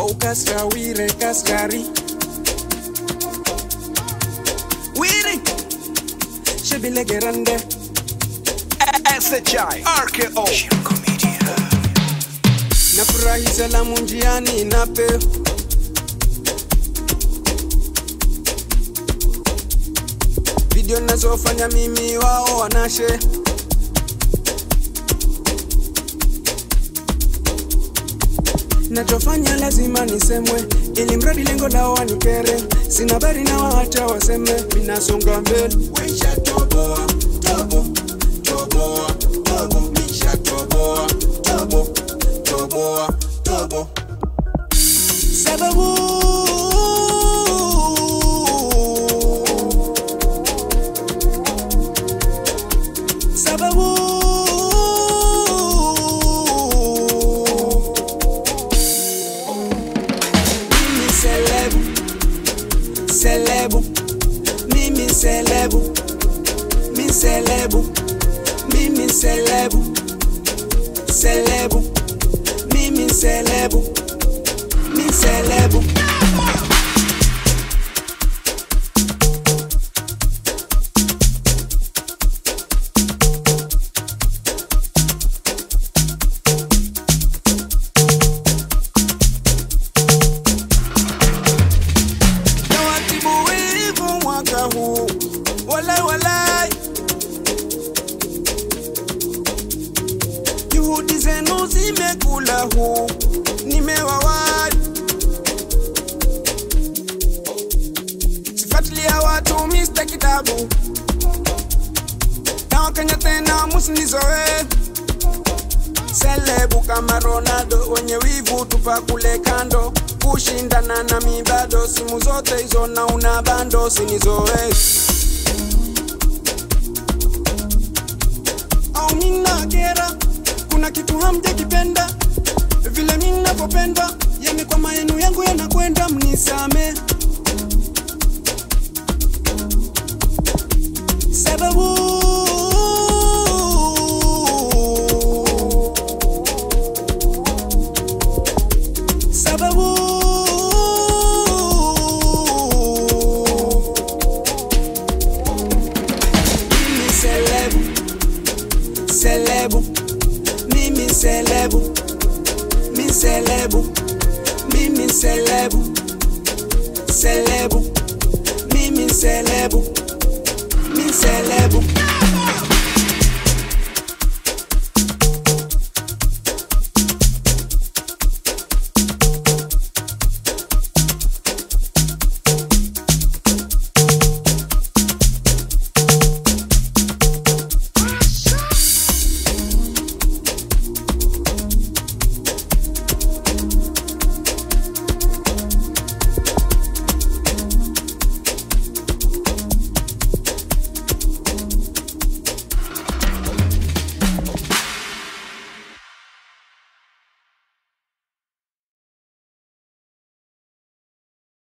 ukasra wire kasgari wiri shebilegerande SHI RKO nafurahi salamu njiani nape video nazofanya mimi wao wanashe nachofanya lazima nisemwe ili mradi lengo lao wanikere sina bari na waacha waseme minasonga mbele Weisha toboa, tobo, toboa, tobo, misha toboa, tobo, toboa, tobo. Sababu sababu mimi selebu selebu mimi selebu mi selebu mimi selebu selebu mimi selebu mi selebu Nawatibu wivu mwaka huu wala wala juhudi zenu zimekula huu nimewawai sifuatilia watu mista kitabu na wakenya tena musinizoe selebu kama Ronaldo, wenye wivu tupa kule kando, kushindana na mibado, simu zote hizo na una bando, sinizoe au mina kera, kuna kitu hamjakipenda vile mimi ninavyopenda, yani kwa maneno yangu yanakwenda, mnisame sababu sababu mimi selebu selebu mimi selebu mi selebu mimi selebu selebu mimi selebu mi selebu